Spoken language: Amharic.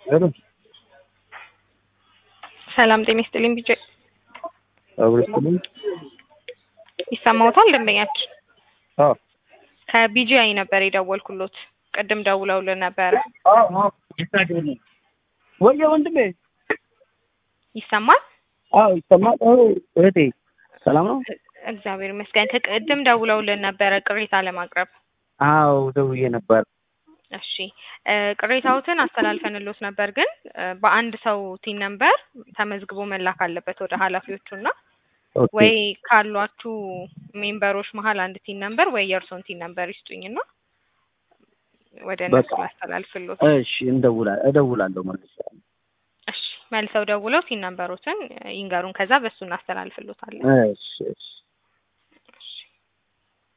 ሄሎ ሰላም ጤና ይስጥልኝ። ቢጀ አብረስልኝ ይሰማዎታል? ደንበኛችን አዎ ከቢጂአይ ነበር የደወልኩሎት። ቅድም ደውለውልን ነበረ። ወየ ወንድሜ ይሰማል? አዎ ይሰማል። አዎ እህቴ ሰላም ነው? እግዚአብሔር ይመስገን። ከቅድም ደውለውልን ነበረ ቅሬታ ለማቅረብ። አዎ ደውዬ ነበር። እሺ እ ቅሬታዎትን አስተላልፈንሎት ነበር፣ ግን እ በአንድ ሰው ቲን ነምበር ተመዝግቦ መላክ አለበት ወደ ኃላፊዎቹና ኦኬ ወይ ካሏችሁ ሜምበሮች መሀል አንድ ቲን ነምበር ወይ የእርሶን ቲን ነምበር ይስጡኝና ወደ እነሱ በቃ ላስተላልፍሎት። እሺ እንደውላ እደውላለሁ መልስ እሺ መልሰው ደውለው ቲን ነምበሮትን ይንገሩን፣ ከዛ በሱ እናስተላልፍሎታለን። እሺ እሺ